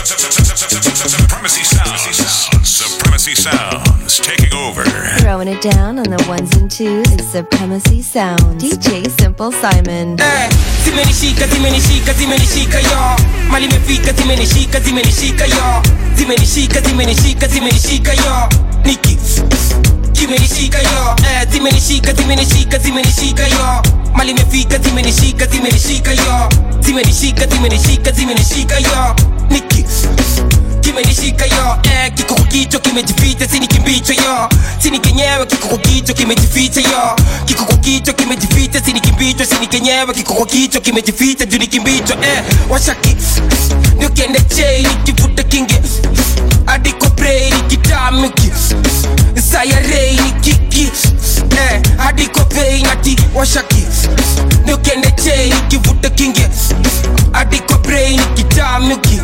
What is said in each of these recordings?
Supremacy Sounds. Supremacy Sounds taking over. Throwing it down on the ones and twos is Supremacy Sound. DJ Simple Simon. Eh, zimenishika zimenishika zimenishika yo mali imefika zimenishika zimenishika yo zimenishika zimenishika zimenishika yo niki zimenishika yo eh, zimenishika zimenishika zimenishika yo mali imefika zimenishika zimenishika yo zimenishika zimenishika zimenishika yo niki kimenishika yo eh, kikoko kicho kimejificha sini kimbicho yo sini kenyewe kikoko kicho kimejificha yo kikoko kicho kimejificha sini kimbicho sini kenyewe kikoko kicho kimejificha juu ni kimbicho eh, washaki ndio kiende chei nikivuta kinge adiko brei nikitamiki sayarei nikiki eh, adiko pei nati washaki ndio kiende chei nikivuta kinge adiko brei nikitamiki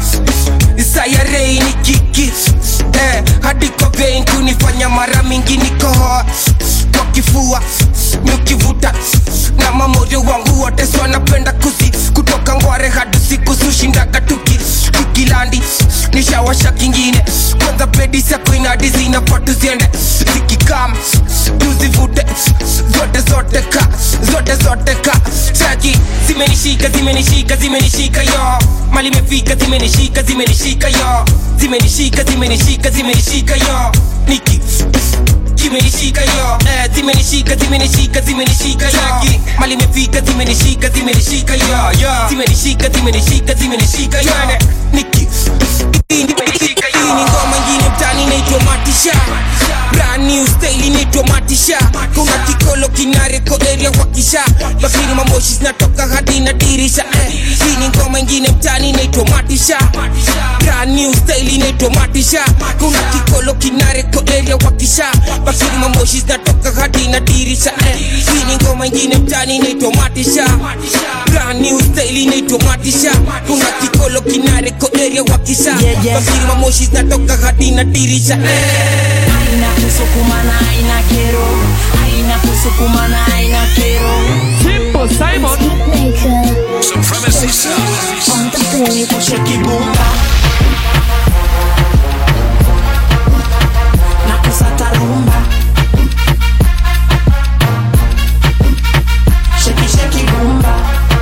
sayarei ni kiki eh, hadi kwa vein kunifanya mara mingi nikohoa kwa kifua nikivuta na mamoyo wangu wote so napenda kusi kutoka ngware hadi siku sushindaga tuki kikilandi nishawasha kingine kwanza pedi sako inadi zinafaa tuziende zikikam tuzivute zote zote ka zote zote ka chaki zimenishika zimenishika zimenishika yo mali imefika zimenishika zimenishika yo zimenishika zimenishika zimenishika yo niki kimenishika yo eh, zimenishika zimenishika zimenishika yo mali imefika zimenishika zimenishika yo zimenishika zimenishika zimenishika yo niki hii ni ngoma ingine mtani inaitwa matisha brand new style inaitwa matisha kuna kikolo kinareko area wakisha bakiri mamoshi zinatoka hadi na dirisha eh. hii ni ngoma ingine mtani inaitwa matisha brand new style inaitwa matisha kuna kikolo kinareko area wakisha bakiri mamoshi zinatoka hadi na dirisha eh. hii ni ngoma ingine mtani inaitwa matisha brand new style inaitwa matisha kuna kikolo kinareko area wakisha Yeah, yeah. bakiri mamoshi zinatoka hadi na dirisha eh. aina kusukumana aina kero aina kusukumana aina kero Simple Simon. Supremacy Sounds. kusheki bumba na kusata rumba sheki sheki bumba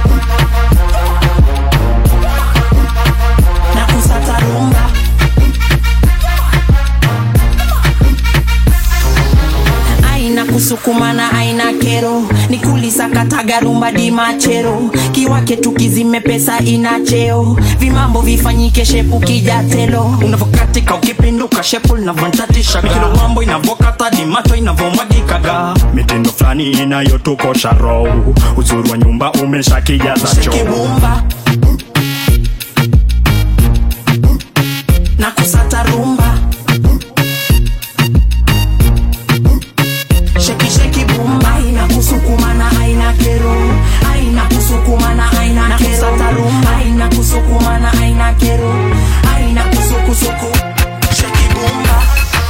na kusata rumba aina kusukumana aina kero nikulisakataga rumba di machero kiwake tukizime pesa ina cheo vimambo vifanyike shepu kijatelo unavokatika ukipinduka shepu linavontatisha kilo mambo inavokata di macho inavomwagikaga mitindo fulani inayotukosha roho uzuri wa nyumba umeshakijaza choo kibumba na kusata rumba sheki sheki bumba aina kusukumana aina kero aina kusukumana aina kero kusata rumba aina kusukumana aina kero aina kusukusuku sheki bumba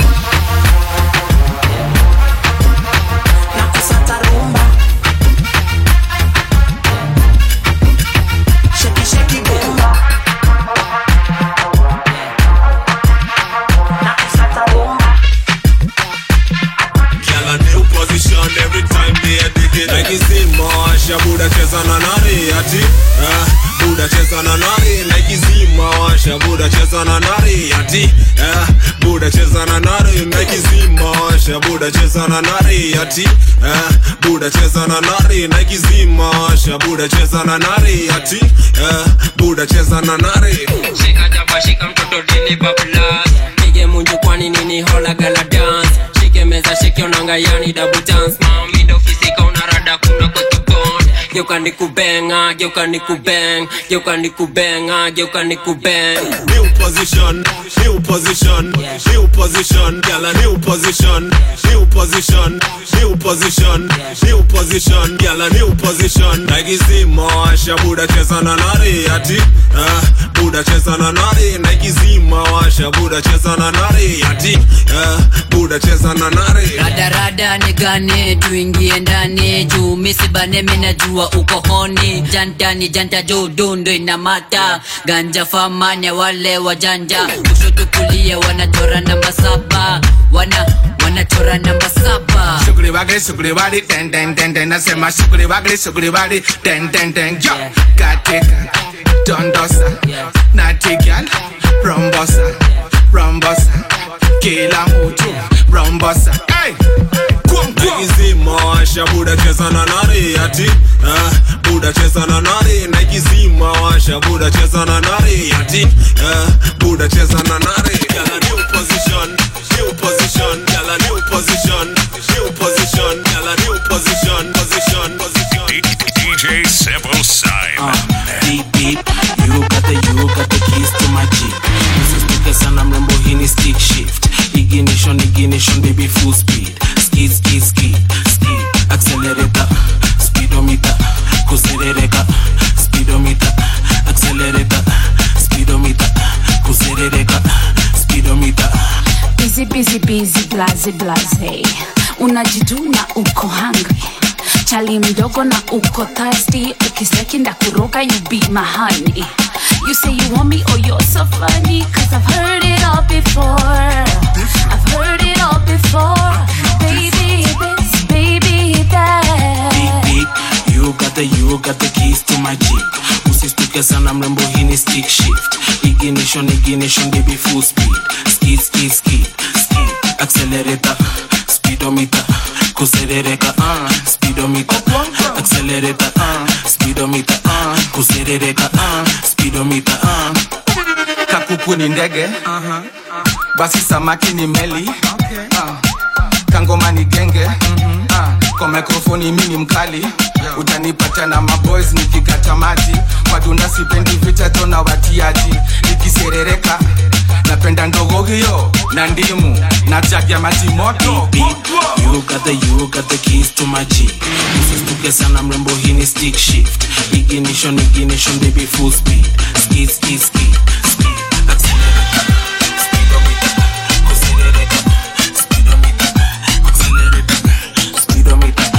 na kusata rumba sheki sheki bumba na kusata rumba Girl, a new position every time they are digging. Like it's in Masha, Buddha cheza na nari ati. Ah, Buddha cheza na nari. Like it's in Masha, Buddha cheza na nari ati. Ah, Buddha cheza na nari. Like it's in Masha, Buddha cheza na nari ati. Ah, Buddha cheza na nari. Like it's in Masha, Buddha cheza na nari ati. Ah, Buddha cheza na nari. shika jaba shika mtoto dini bablas pige munju kwani nini hola gala dance shike meza shike onanga yani double dance mami ndo fisika unarada kuna kotubon geuka nikubenga geuka nikubeng geuka nikubenga geuka nikubeng New position, new position, new position, girl a new position, new position, new position, new position, girl a new position. Like it's in Masha, Buddha cheza na nari ati, ah, Buddha cheza na nari. Like it's in Masha, Buddha cheza na nari ati, ah, Buddha cheza na nari. radarada nigane tuingie ndani juu misibane minajua najua uko honi janta ni janta juu dundu inamata ganja famanya wale wajanja kushoto kulia wanachora namba saba wana wanachora namba saba Sugri wagri sugri wari ten ten ten ten nasema sugri wagri sugri wari ten ten ten yo katika dondosa natigal rombosa rombosa kila mtu rombosa hey naikizima washa buda cheza na nari ati ah, buda cheza na nari naikizima washa buda cheza na nari ati ah, buda cheza na nari Yala new position new position yala new position new position yala new position position position DJ Simple Simon. beep beep you got the you got the keys to my jeep usisituke sana mrembo hii ni stick shift ignition ignition baby full speed skid skid skid skid accelerator speedometer kuserereka speedometer accelerator speedometer kuserereka speedometer busy busy busy blaze blaze unajiduna uko hungry chali mdogo na uko thirsty ukistaki ndakuroga you be my honey you say you want me oh you're so funny cause i've heard it all before i've heard it all before baby this baby that beep beep you got the you got the keys to my jeep usistuke sana mrembo hii ni stick shift ignition ignition baby full speed skid skid skid skid accelerator speedometer kuserereka uh, speedometer accelerator uh, speedometer uh, kuserereka uh, speedometer uh. kakuku ni ndege basi samaki ni meli Ah. kangoma ni genge Ah. kwa mikrofoni mi ni mkali utanipata na maboys nikikata maji kwa dunda sipendi viteto na watiaji nikiserereka napenda ndogo hiyo na ndimu na jagi ya maji moto beep you got the you got the keys to my jeep usistuke sana mrembo hii ni stick shift ignition ignition baby full speed skid skid skid skid accelerator speedometer kuserereka speedometer accelerator speedometer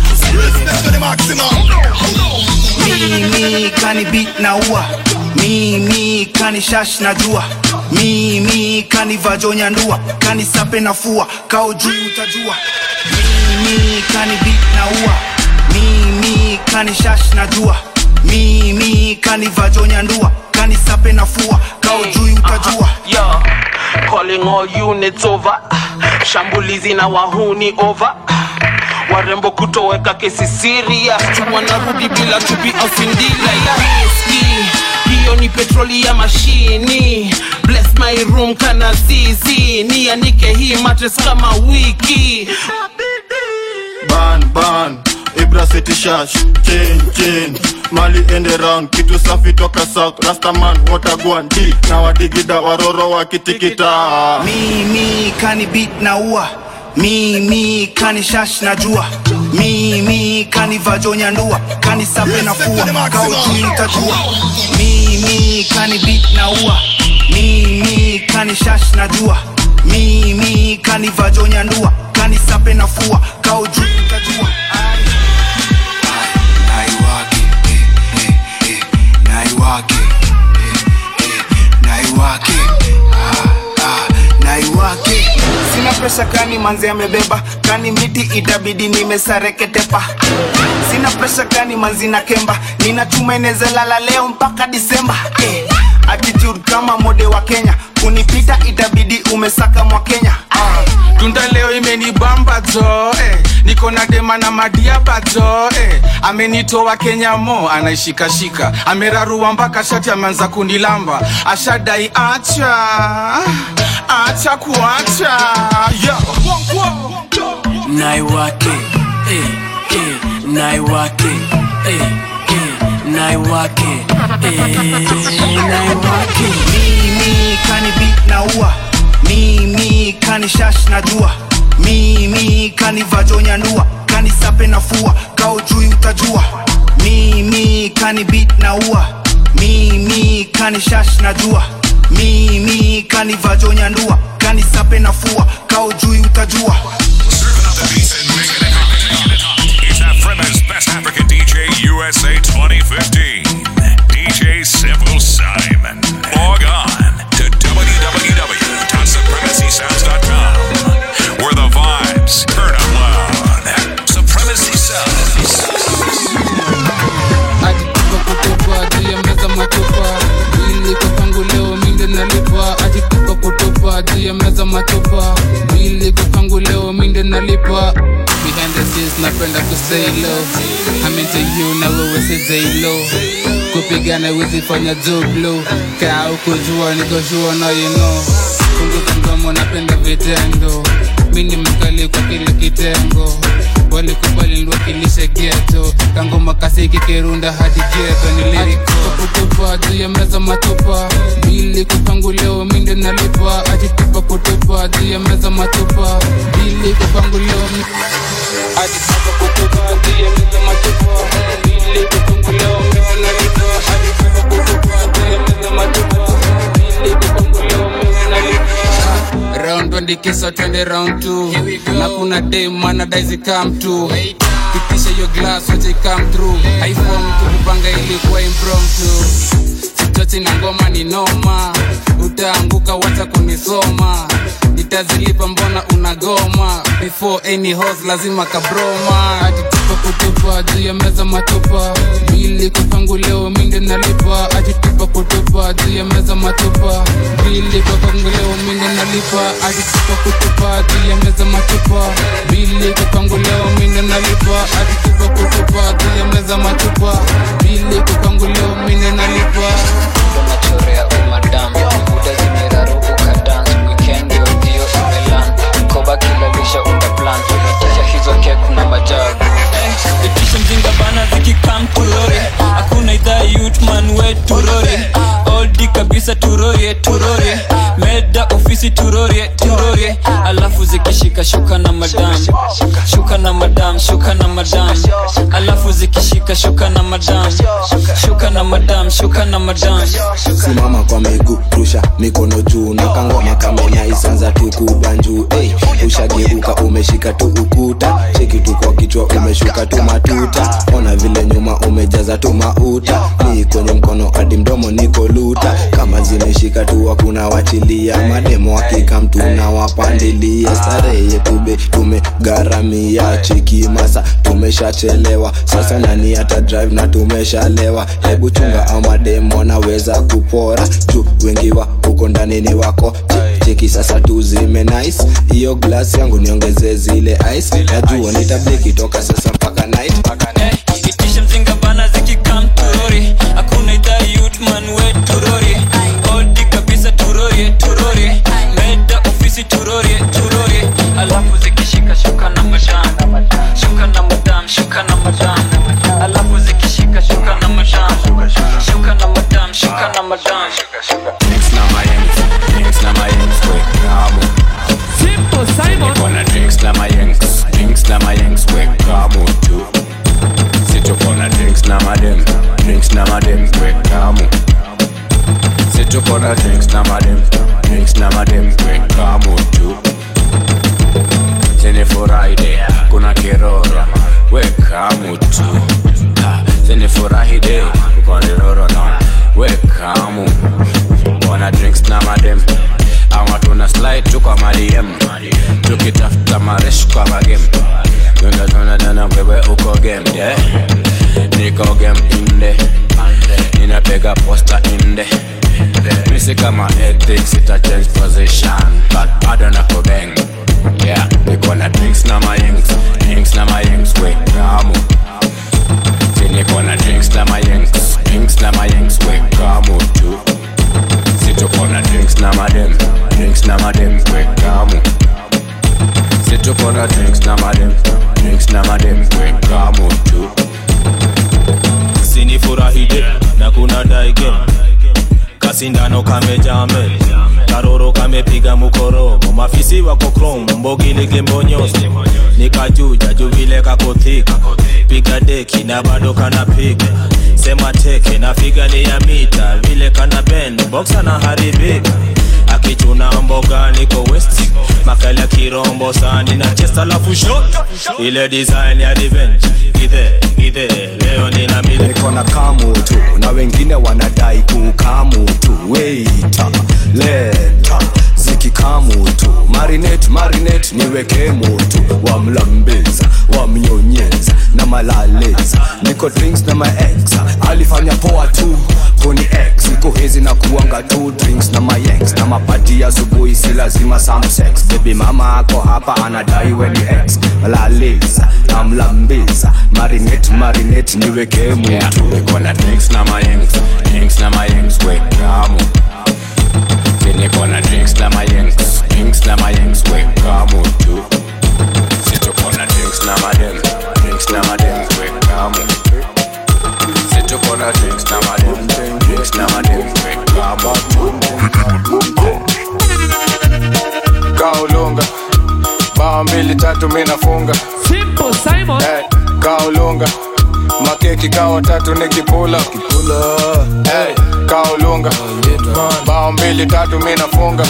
mimi kani beat na ua mimi kani shash na jua mimi kani vajonya ndua kani sape na fua kao juu utajua mimi kani beat na ua mimi kani shash na jua mimi kani vajonya ndua kani sape na fua kao juu utajua Yo, calling all units over shambulizi na wahuni over warembo kutoweka kesi serious wanarudi bila chupi au sindila ya whisky hiyo ni petroli ya mashini bless my room kana zizi nianike hii matres kama wiki ban ban ibra city shash chain chain mali ende round kitu safi toka south rastaman watagwan d na wadigida waroro wakitikita mimi kani beat na ua mimi kani shash na jua mimi kani vajonya ndua kani sape na fua kao juu utajua mimi kani beat na ua mimi kani shash na jua mimi kani vajonya ndua kani sape na fua kao juu utajua naiwake eh, eh, eh, naiwake eh, eh, naiwake ah, ah, naiwake sina presha kani manzi amebeba kani miti itabidi nimesareketepa sina presha kani manzi na kemba ninatuma inezalala leo mpaka disemba eh, attitude kama mode wa kenya kunipita itabidi umesaka mwa kenya ah. tunda leo imenibamba jo eh. niko na dema na madiaba jo eh. amenitoa kenya mo anaishikashika amerarua mpaka shati ameanza kunilamba ashadai acha acha kuacha yo naiwake eh, eh, naiwake eh, eh, naiwake eh, naiwake mimi kani beat na ua mimi kani shash na jua mimi kani vajonya ndua kani sape na fua kao juu utajua mimi kani beat na ua mimi kani shash na jua mimi kani vajonya ndua kani sape na fua kao juu utajua It's Africa's best African DJ USA 2015. DJ Simple Simon. Log on to www.supremacysounds.com where the vibes turn up loud. Supremacy Sounds. ajitupa kutupa juu ya meza matupa ili kwa pangu leo minde nalipa ajitupa kutupa juu ya meza matupa ili kwa pangu leo minde nalipa behind the scenes napenda kusay low I'm into you na wewe si say low kupigana wezi fanya joblo kaa ukujua nikoshua na you know punguza mdomo napenda vitendo mini mkali kwa kile kitengo walikubali niwakilishe geto kangoma kasiki kirunda hadi geto nilikutupa juu ya meza matupa bili kupangu leo minde nalipa ajitupa kutupa juu ya meza matupa bili kupangu leo mi- ajitupa kutupa juu ya meza matupa bili kupangu leo minde nalipa ajitupa kutupa juu ya meza matupa bili kupangu leo minde nalipa round one kisa twende round two na kuna dem anadaizi come to pitisha hiyo glass wache come through haifom tukupanga ilikuwa impromptu sitoti na ngoma ni noma utaanguka wacha kunisoma nitazilipa mbona unagoma before any hos lazima kabroma ajitupa kutupa juu ya meza matupa bili kupangu leo minde nalipa ajitupa kutupa juu ya meza matupa bili kupangu leo minde nalipa ajitupa kutupa juu ya meza matupa bili kupangu leo minde nalipa ajitupa kutupa juu ya meza matupa bili kupangu leo minde nalipa unachorea umadam buda zimeraruka dance weekend yo dio imelan koba kilalisha unda plan kisha hizo kek na majabu itisha mzinga bana zikikam turore hakuna idhaa yutman we turore oldi kabisa turorie turorie meda ofisi turorie turorie alafu zikishika shuka na madam shuka na madam shuka na madam alafu zikishika shuka na madam shuka na madam shuka na madam simama kwa miguu rusha mikono juu na kangoma kamenya isanza tukubanjuu hey, ushageuka umeshika tu ukuta cheki tu kwa kichwa umeshuka tu matuta ona vile nyuma umejaza tu mauta ni kwenye mkono hadi mdomo niko luta kama zimeshika tu hakuna wachilia mademo hakika mtu na wapandilia starehe yetube tumegharamia cheki masa tumeshachelewa sasa nani hata drive na tumeshalewa hebu chunga amademo wanaweza kupora juu wengi wa huko ndani ni wako Che- cheki sasa tu zime nice hiyo glass yangu niongeze zile ice najua nitableki toka sasa mpaka night itisha mzinga bana zikikam turori hakuna idhaa yutman we turori oldi kabisa turorie turorie meda ofisi turorie turorie alafu zikishika shuka na madam shuka na madam shuka na madam alafu zikishika shuka na madam shuka na madam shuka na madam Drinks na mayengs, drinks na mayengs, we kamu. Simple Simon. Niko drinks na mayengs, drinks na mayengs, we kamu tu. Situko na drinks na madem, drinks na madem, we kamu. Situko na drinks na madem, drinks na madem, we kamu tu. Sini Friday, kuna kiroro, we kamu tu. Ha, Sini Friday, kuna kiroro na, we kamu. Wana drinks na madem, ama tuna slide tu kwa madiem, tukitafuta maresh kwa magem. Tuna tuna tuna wewe uko game, yeah. Niko game inde, ninapiga posta inde. Misi kama ethics ita change position, but bado nako bang. Yeah, niko na drinks na mayengs, drinks na mayengs, we kamu. Si niko na drinks na mayengs, drinks na mayengs, we kamu tu. Si tuko na drinks na madem, drinks na madem, we kamu. Si tuko na drinks na madem, drinks na madem, we kamu tu. sinifurahide na kuna daige kasindano kamejame karoro kamepiga mukoromo mafisi wako krom mbogilige mbonyosi nikajuja juu vile kakothika piga deki na bado kanapiga sema teke na figa ni ya mita vile kana bend boxa na haribika akichuna mboga niko west makala ya kirombo sani na chesta lafu shot ile design ya revenge githe githe leo nina mile niko na kamu tu na wengine wanadai kukamu tu weita leta zikikamu tu marinate marinate niweke mutu wamlambeza wamnyonyeza na malaleza niko drinks na maex alifanya poa tu kuni x siku hizi na kuanga tu drinks na mayex na mapati asubuhi si lazima some sex baby mama ako hapa anadai weni x malaleza namlambeza marinate marinate niweke mutu niko na drinks na mayengs drinks na mayengs wekamu Si niko na drinks na mayengs drinks na mayengs wekamu tu Si tuko na drinks na madem drinks na madem wekamu Si tuko na drinks na madem drinks na madem wekamu kaulunga bao mbili tatu mi nafunga Simple Simon hey, kaulunga makeki kawa tatu nikipula hey, kaulunga bao mbili tatu mi nafunga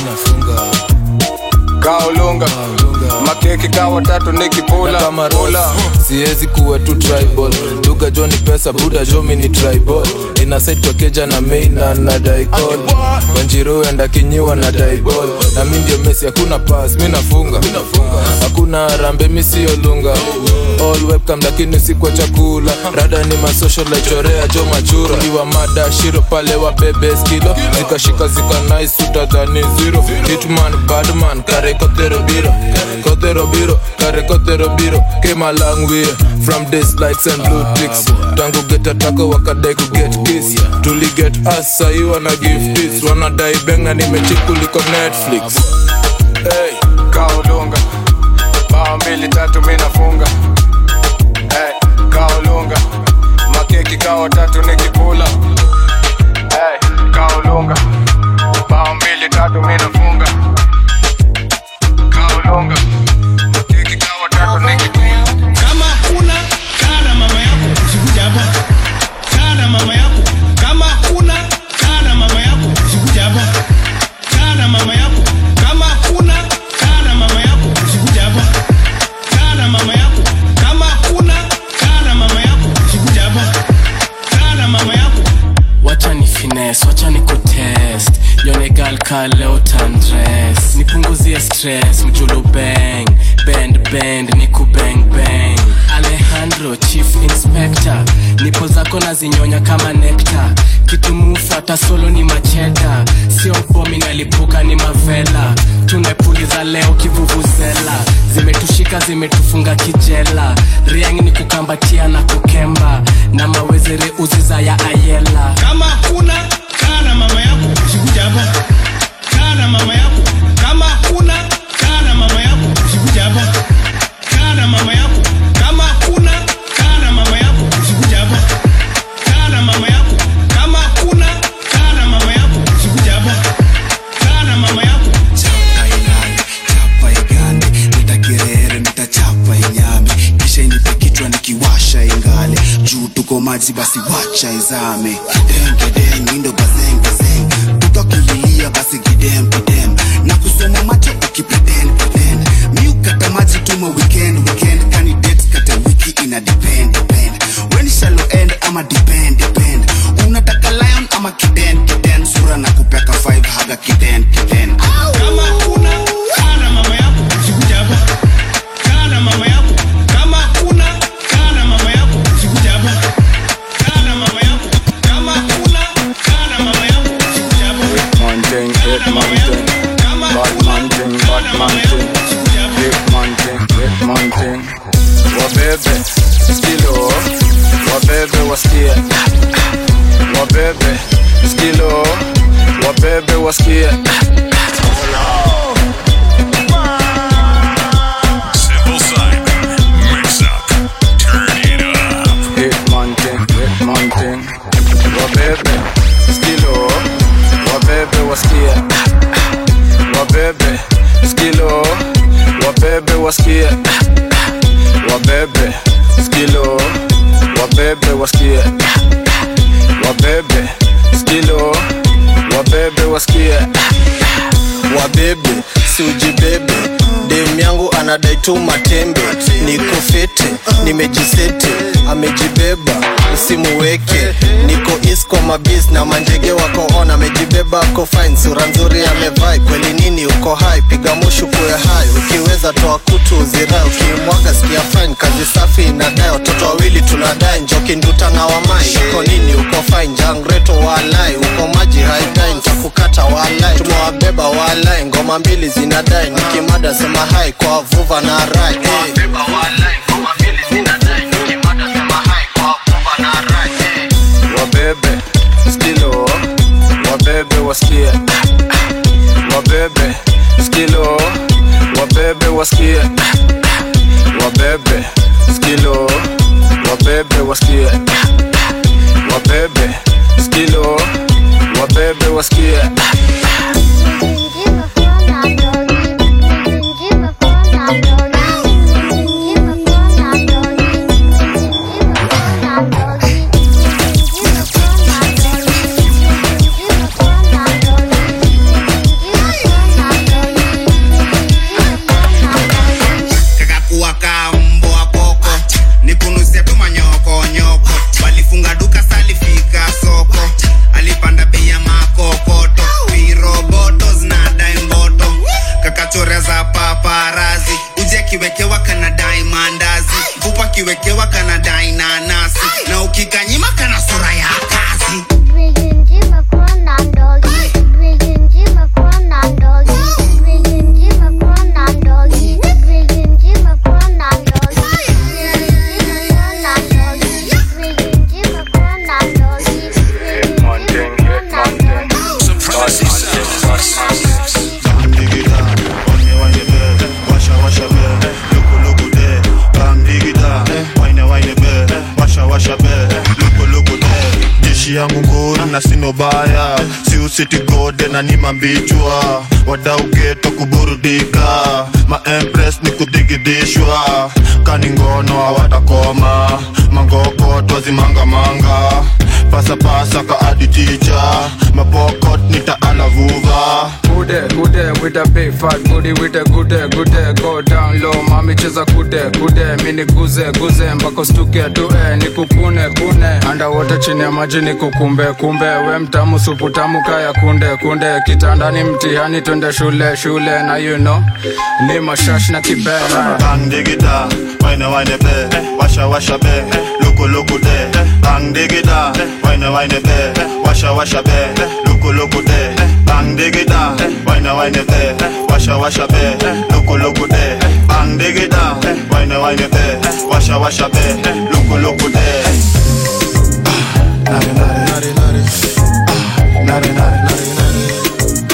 kaulunga makeki kawa tatu nikipula pula. siwezi kuwa tu tribal duga jo ni pesa buda jo mi ni tribal inasaitwa keja na meina na daikol wanjiru enda kinyiwa na daibol na mi ndio mesi hakuna pas mi nafunga hakuna rambe mi siyo lunga all webcam lakini si kwa chakula rada ni masocial laichorea jo machura iwa mada shiro pale wa bebe skilo zikashika zika nice utadhani zero hitman badman kare kotero biro kotero biro kare kotero biro came a long way from this lights and blue ticks tangu get atako wakadai ku get kiss tuli get us sahi wana give this wanadai benga nimechikuliko netflix hey, kaulunga bao mbili tatu mi nafunga hey, kaulunga makeki kawa tatu nikipula hey, kaulunga bao mbili tatu mi nafunga kaulunga makeki kawa tatu nikipula kama kuna kana mama yako usikuja hapa kana mama yako kama kuna kana mama yako usikuja hapa kana mama yako kama kuna kana mama yako usikuja hapa kana mama yako kama kuna kana mama yako usikuja hapa kana mama yako wacha ni fines wacha ni kutest yonegal ka leo tandres nipunguzie stress mjulu bang bend bend ni kubang bang alejandro chief inspector nipo zako na zinyonya kama nekta kitu mufata solo ni macheda sio bomi nalipuka ni mavela tumepuliza leo kivuvuzela zimetushika zimetufunga kijela riang ni kukambatia na kukemba na mawezere uziza ya ayela kama kuna kana mama yako usikuja hapa kana mama yako kama kuna kana mama yako usikuja hapa kana mama yako kama kuna kana mama yako usikuja hapa kana mama yako kama kuna kana mama yako usikuja hapa kana mama yako chapa igande nitakerere nitachapa inyame kisha inipe kichwa nikiwasha ingale juu tuko maji basi wacha izame kidengedeng indo bazengazeng tukakililia basi kidem kidem na kusoma macho ukipretend pretend mi ukata maji tuma weekend weekend kani date kata wiki ina depend depend when shallow end ama depend depend unataka lion ama kiden kiden sura na kupeka 5 haga kiden kiden kama kuna kana mama yako usikuja hapa kana mama yako kama kuna kana mama yako usikuja hapa kana mama yako kama kuna kana mama yako usikuja hapa Man thing, hit man thing, bad man thing, bad man thing, hit man thing, hit man thing. Wabebe, skilo, wabebe wasikie, wabebe, skilo, wabebe wasikie. Simple Simon. Mix up. Turn it up. Hit man thing, hit man thing. Wabebe, skilo, wabebe wasikie, wabebe, skilo, wabebe wasikie, wabebe, skilo, wabebe wasikie, wabebe, skilo, wabebe wasikie, wabebe, si ujibebe dem yangu anadai tu matembe niko fete nimejisete amejibeba usimuweke niko isko mabis na manjege wako on amejibeba ako fine sura nzuri amevai kweli nini uko hai piga mushu kuwe hai ukiweza toa kutu uzirai ukimwaga sikia fine kazi safi inadai watoto wawili tunadai njoki nduta na wamai uko nini uko fine jangreto walai uko maji haidai ntakukata walai tumewabeba walai ngoma mbili zinadai nikimada sema hai kwa vuva na rai hey. wabebe skilo wabebe wasikie wabebe skilo wabebe wasikie wabebe skilo wabebe wasikie wabebe skilo wabebe wasikie kakakuwa kambwa koko nikunusia tu manyoko nyoko walifunga duka salifika soko alipanda bei ya makokoto viroboto zinadai mboto kakachorea za paparazi uji akiwekewa kanadai mandazi mfupa akiwekewa kanadai nanasi na ukikanyima kana sura ya kazi Supremacy Sound. jeshi yangu nguru na sino baya siusiti gode na ni mambichwa wadau geto kuburudika maempres ni kudigidishwa kani ngono hawatakoma mangoko twazimangamanga pasapasa ka aditicha mapokot nitaalavuva Kude, kude, with a big fat booty, with a kude, kude, go down low, mami cheza kude, kude, mini guze, guze, mpaka stuke tue, nikukune, kune, underwater chini ya maji nikukumbe, kumbe, we mtamu, supu tamu, kaya kunde, kunde, kitandani mtihani, twende shule, shule, na you know, ni mashash na kibera. bang digida waine waine be washa washa be luku luku de bang digida waine waine be washa washa be luku luku de bang digida waine waine be washa washa be luku luku de bang digida waine waine be washa washa be luku luku de nare nare nare nare nare nare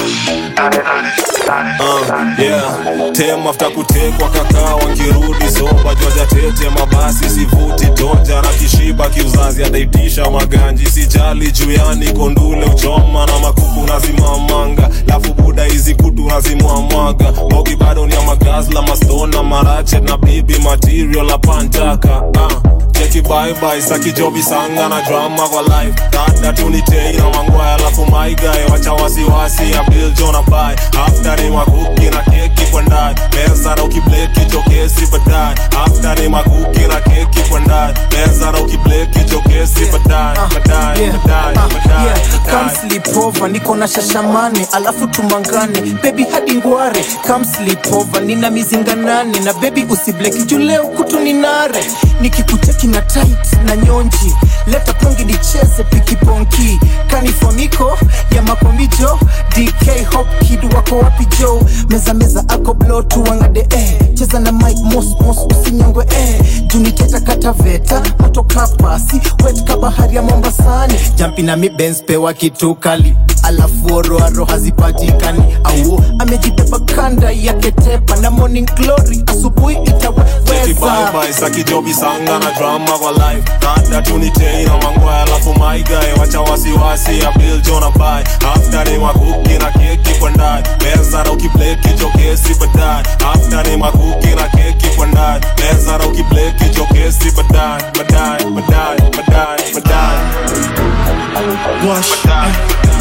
Uh, yeah. tem afta kutekwa kakaa wakirudi soba jwaja tete mabasi sivuti toja na kishiba kiuzazi adaitisha maganji sijali juyani kondule uchoma na makuku nazimamanga lafu buda hizi kutu nazimwamwaga bogi bado ni ya magazla mastona marachet na bibi material la pantaka uh cheki baibai sakijobi sanga na drama kwa life dada tunitei na mangwaya alafu maigae wacha wasiwasi ya bill jona bai after ni makuki na keki kwa ndani meza na ukibleki jokesi baadaye after ni makuki na keki kwa ndani meza na ukibleki jokesi baadaye baadaye baadaye baadaye Come sleep over, niko na shashamane alafu tumangane bebi hadi ngware Come sleep over, nina mizinga nane na bebi usibleki juu leo kutu ni nare nikikucheki na tight na nyonji leta pongi nicheze pikiponki kanifamiko ya makomijo dk hop kid wako wapi jo meza meza ako blo tuwangade eh. cheza na mike mos mos usinyongwe eh. juniteta kataveta moto kapasi wet ka bahari ya mombasani jampi na mibens pewa kitu kali alafu oroaro hazipatikani au amejibeba kanda yake tepa na morning glory asubuhi Cheki itaweza bye bye sakijobi sanga na drama kwa life dada tunitei na mangwaya alafu maigae wacha wasiwasi ya bill jona bai after ni makuki na keki kwa ndani meza na ukibleki jokesi baadaye after ni makuki na keki kwa ndani meza na ukibleki jokesi baadaye baadaye baadaye baadaye baadaye Wash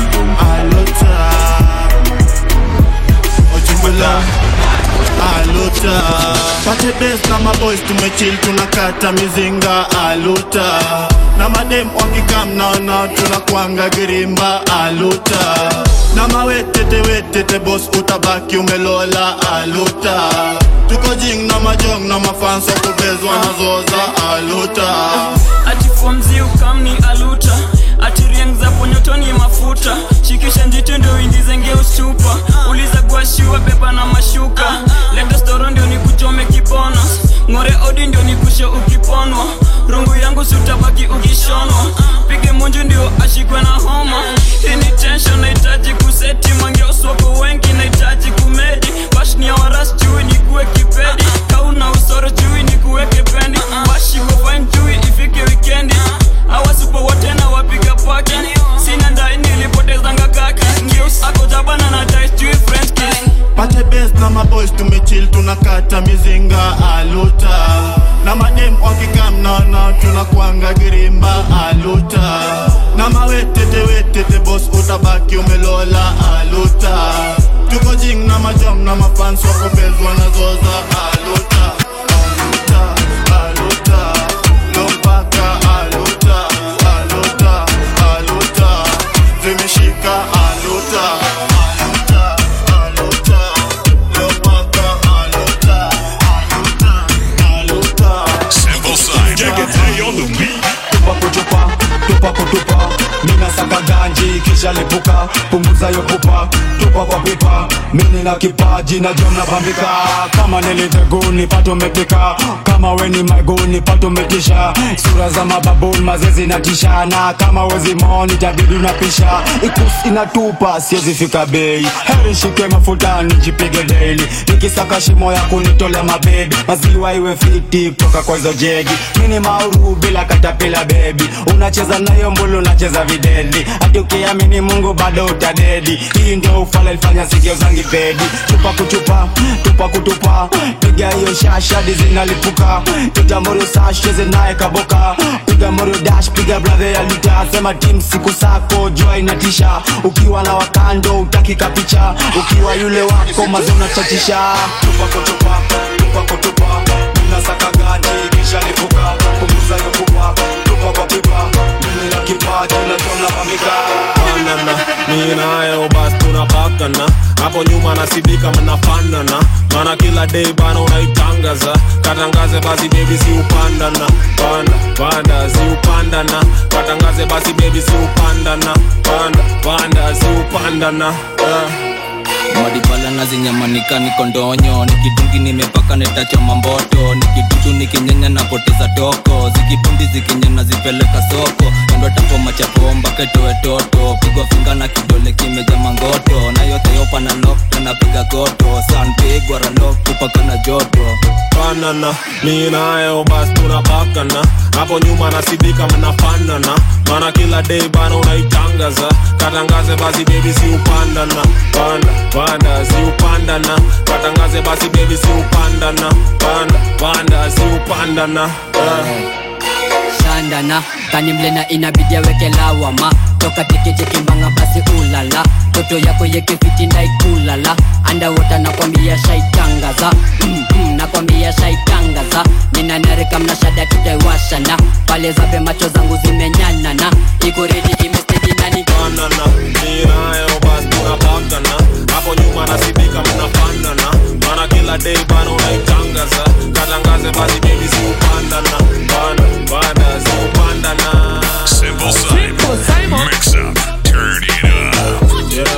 Alota Ojimbola Alota bes na maboys tumechill tunakata mizinga aluta na madem wakikam naona tunakwanga girimba aluta na mawetete wetete bos utabaki umelola aluta tuko jing na majong na mafanso kubezwa na zoza aluta atifomzi ukamni aluta atirieng za ponyotoni mafuta shikisha njiti ndio indizenge usupa uliza guashiwa beba na mashuka leta storo ndio nikuchome kibona ng'ore odi ndio nikushe ukiponwa rungu yangu sutabaki ukishonwa pige munju ndio ashikwe na homa hii ni tension nahitaji kuseti mangeoswako wengi nahitaji kumedi bashni ya waras chui nikuwe kipedi kauna usoro chui nikuweke pendi bashiko fine chui ifike wikendi awasupo wote na wapiga paki sina ndai nilipotezanga kaki ngeus akojabana na dais chui french kiss pate bes na maboys tumechill tunakata mizinga aluta na madem wakikam naona tunakwanga girimba aluta na mawetete wetete bos utabaki umelola aluta tuko jing na majom na mafans wakobezwa na zoza aluta aluta aluta lompaka aluta aluta aluta zimeshika aluta aluta aluta lompaka aluta aluta Simple Simon. Jagaday on the beat. tupa kutupa tupa kutupa mina saka ganji kisha lipuka punguza yo pupa tupa kwa pipa mini na kipaji na jom na bambika kama niliteguni pato mepika kama weni maiguni pato metisha sura za mababuni mazezi na tishana kama wezi moni jadidi unapisha ikus inatupa siwezi fika bei heri shike mafuta nijipige daily nikisaka shimo ya kunitolea mabebi maziwa iwe fiti kutoka kwa hizo jegi mini mauru bila katapila bebi unacheza nayo mbulu unacheza videli hadi ukiamini mungu bado utadedi hii ndio ufala ilifanya sikio zangi pedi tupa kutupa tupa kutupa piga hiyo shashadi zinalipuka piga morio sasheze naye kaboka piga morio dash piga bradhe ya lita sema tim siku sako jua inatisha ukiwa na wakando utakika picha ukiwa yule wako mazona chatisha tupa kutupa tupa kutupa minasaka gani kisha lipuka punguza hiyo kupa tupa kwa pipa mimi na kipaji na jomla pamika fanana mi nayo basi tunapakana hapo nyuma nasidika mnafanana mana kila day bana unaitangaza katangaze basi bebi si upandana panda panda si upandana katangaze basi bebi si upandana panda panda si upandana yeah. madibala na zinyamanika niko ndonyo nikidungi nimepaka netachoma mboto nikidudu nikinyenya napoteza toko zikipundi zikinyana zipeleka soko endo tapoma chapomba ketoe toto pigwa finga na kidole kimeja mangoto na yote yopa na lok napiga goto sanpigwa ralok kupaka na joto fanana mi nayo basi tunapakana hapo nyuma nasidika mnafanana mana kila day bana unaitangaza katangaze basi bebi si upandana panda panda si upandana katangaze basi bebi si upandana panda panda si upandana yeah. shandana kanimlena inabidi aweke lawama toka teketekimbanga basi ulala toto yako yekefiti ndaikulala andawota nakwambia shaitangaza mm, mm, nakwambia shaitangaza ninanarika mnashada tutaiwashana pale zabe macho zangu zimenyanana iko redi imestedinani fanana mi nayo basi tunapakana hapo nyuma nasidika mnafanana mana kila day bana unaitangaza katangaze basi bebi si upandana panda panda si upandana Simple Simon. Mix up. Turn it up.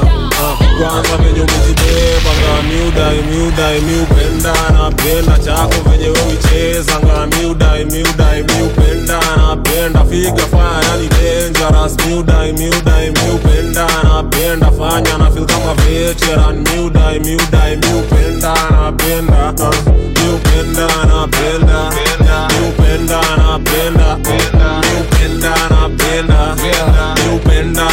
kwanza venye umejibebanga miudai miudai miupenda napenda chako venye wewichezanga miudai miudai miupenda napenda figa fanya yani dangerous miudai miudai miupenda napenda fanya na feel kama veteran miudai miudai miupenda napenda uh, miupenda napenda miupenda napenda miupenda napenda miupenda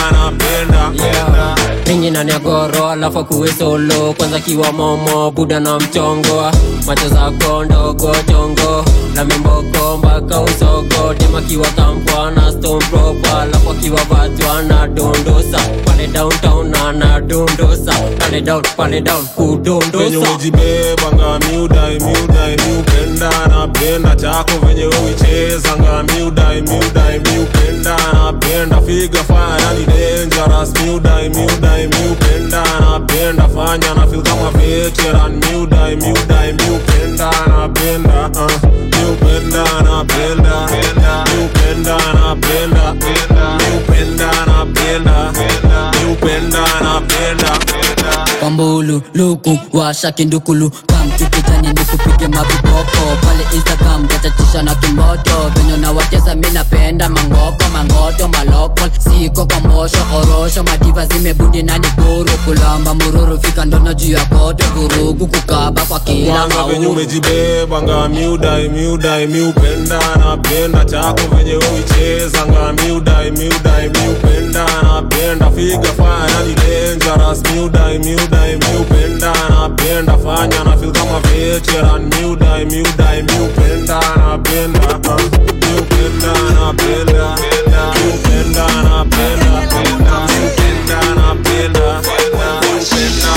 napenda mingi na negoro alafu kuwe solo kwanza kiwa momo buda na mchongo macho zako ndogo chongo na mimboko mpaka usogo demakiwa kampwa na stone proper alafu akiwa vatwa na dondosa pale downtown na dondosa pale down pale down venye kudondosa umejibebanga miudai miudai miupenda napenda chako venye uichezanga miudai miudai miupenda napenda figa faya yani dangerous miudai miudai miupenda napenda fanya na feel kama veteran miudai miudai miupenda napenda uh, miupenda napenda miupenda napenda miupenda napenda miupenda napenda kwambulu luku washa kindukulu kamtukijani nikupige maviboko pale instagram gatatisha na kimoto venye nawatesa mi napenda mangoko mangoto maloko siko kwa mosho orosho madiva zimebundi nani kuru kulamba mururu fika ndono juu ya koto vurugu kukaba kwa kila kwanza venye mauru umejibebanga miudai miudai miupenda napenda chako venye uichezanga miudai miudai miupenda napenda figa faya yani dangerous miudai miudai miupenda napenda fanya na feel kama veteran miudai miudai miupenda napenda uh, miupenda napenda miupenda napenda miupenda napenda miupenda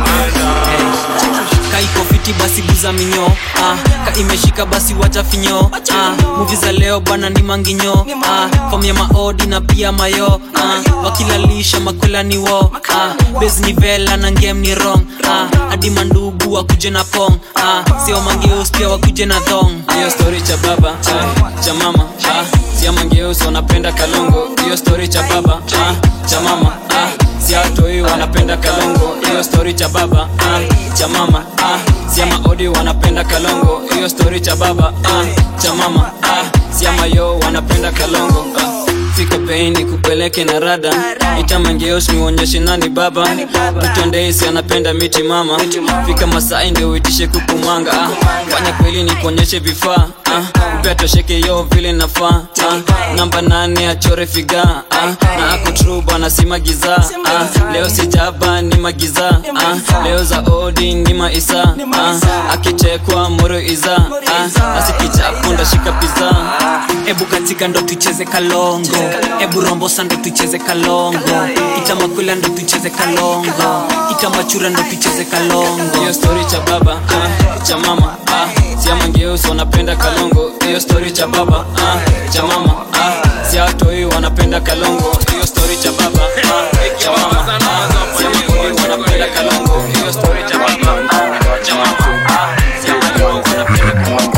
napenda kaiko fiti basi guza minyo ah, ka imeshika basi wacha finyo ah, muvi za leo bana ni manginyo ah, fom ya maodi na pia mayo ah, wakilalisha makwela ni wo ah, bes ni vela na ngem ni rong ah, hadi mandugu wakuje na pong ah, sio mangeus pia wakuje na thong hiyo story cha baba ah, cha mama ah, sia mangeus wanapenda kalongo hiyo story cha baba ah, cha mama ah, siatoi wanapenda kalongo hiyo story cha baba ah, cha mama ah, siama odi wanapenda kalongo hiyo story cha baba ah, cha mama ah, siama yo wanapenda kalongo ah. fika peini kupeleke na rada itamangeos niuonyeshe nani baba tutondeisi anapenda miti mama fika masai ndio uitishe kukumanga ah. fanya kweli ni kuonyeshe vifaa ah. upea tosheke yo vile nafaa ah. namba nane achore figa ah. na akutruba nasima giza ah. leo sijaba ni magiza ah. leo za odi ni maisa ah. akichekwa moro iza ah. asikichapo ndashika piza ebu katika ndo tucheze kalongo ebu rombosa ndo tucheze kalongo itamakwila ndo tucheze kalongo itamachura ndo tucheze kalongo hiyo story cha baba ah, cha mama ah, siamangeusi wanapenda kalongo hiyo story cha baba ah, cha mama ah, siatoi wanapenda kalongo hiyo story cha baba ah, cha mama ah, siamangeusi wanapenda kalongo hiyo story cha baba ah, cha mama ah, siamangeusi wanapenda kalongo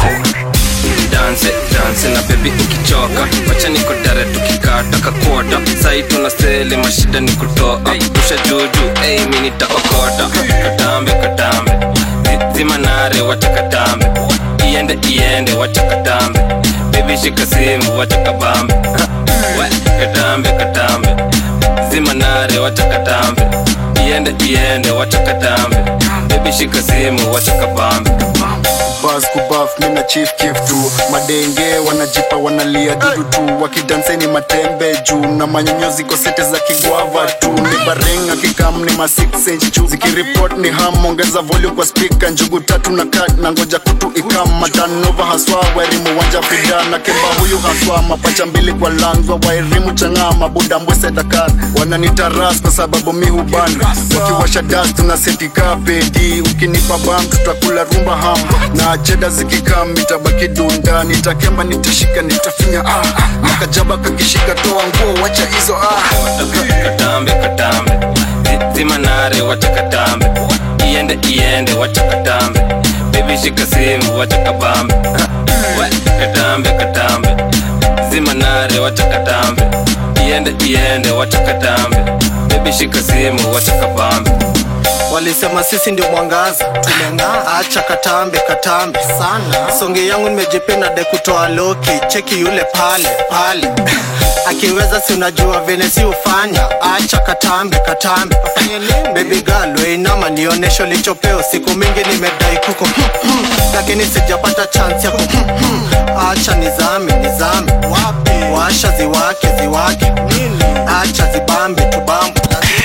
danse danse na bebi ukichoka wacha niko dare tukikata kakota sai tuna sele mashida ni kutoa rusha juju ei mi nitaokota katambe katambe Zi- zima nare wacha katambe iende iende wacha katambe bebi shika simu wacha kabambe We, katambe katambe zima nare wacha katambe iende iende wacha katambe bebi shika simu wacha kabambe bas kubaf mina chief kif tu madenge wanajipa wanalia dudu tu wakidanseni matembe juu na manyonyozi kosete za kigwava tu ni barenga kikam ni ma 6 inch juu zikiripot ni ham ongeza volume kwa speaker njugu tatu na kat na ngoja kutu ikam matanova haswa wairimu wanja fida na kemba huyu haswa mapacha mbili kwa langwa wairimu chang'aa mabuda mbwese dakar wananitaras kwa sababu mi huban wakiwasha das tuna setika pedi ukinipa bam tutakula rumba ham na cheda zikikam itabaki dunda nitakemba nitashika nitafinya ah, ah. makajaba kakishika toa nguo wacha hizo ah. katambe katambe Zi- zima nare wacha katambe iende iende wacha katambe bebi shika simu wacha kabambe We, katambe katambe zima nare wacha katambe iende iende wacha katambe bebi shika simu wacha kabambe walisema sisi ndio mwangaza tumeng'aa acha katambe katambe sana songe yangu nimejipenda de kutoa loki cheki yule pale pale akiweza si unajua vile si ufanya acha katambe katambe bebi girl weinama nionesho lichopeo siku mingi nimedai kuko lakini sijapata chance yako acha nizame nizame washa ziwake ziwake acha zibambe tubambe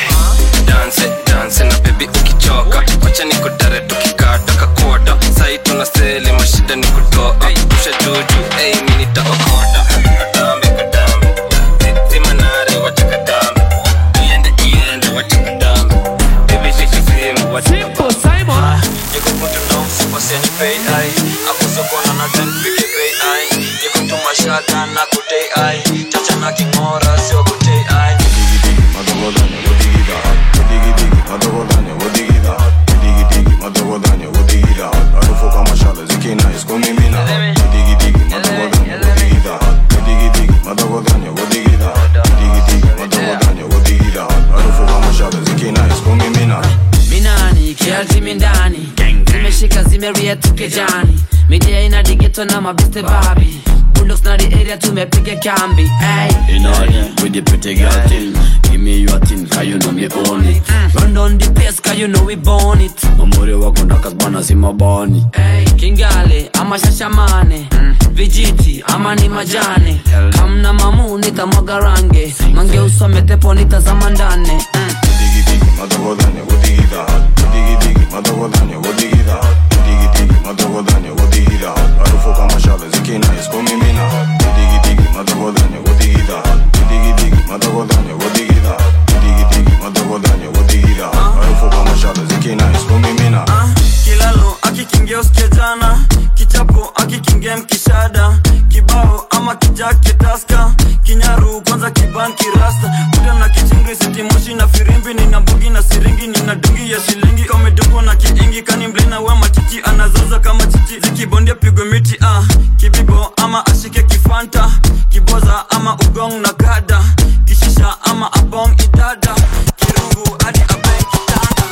danse danse na bebi ukichoka wacha niko dare tukikata kakota sai tuna sele mashida ni kutoa rusha juju Ey, mi nitaokota Katambe, katambe Zi- Zima nare, wacha katambe Iende, iende, wacha katambe Baby, shika simu, wacha katambe Ah, niko kutu na mfuko, siani pay, ai. Hapo sokoni na ten, pige pay, ai. Niko tu mashaka na kutei, ai. Chacha na king'ora, sio kutei, ai. minani kialtimi ndani zimeshika zimeria tukejani midia ina digeto na mabiste babi bulldogs na the area tumepiga kambi ay. In order with the pretty girl thing Give me your thing, cause you know me own it run on the pace cause you know we born it Mamuri wako ndakazbana si mabani Ay, kingale ama shashamane vijiti ama ni majane kamna mamu nitamwaga range mange usome tepo nitazama ndane kilalo akikingia usikia jana kichapo akikingia mkishada kibao ama kijake taska kinyaru kwanza kibanki rasta kuda na kichingri sitimoshi na firimbi nina bugi na siringi nina dungi ya shilingi kamedungwa na kiingi kani mlina we machichi anazaza kama chichi zikibondia pigwe miti ah. kibibo ama ashike kifanta kiboza ama ugong na kada kishisha ama abong idada kirungu hadi abeng kitanda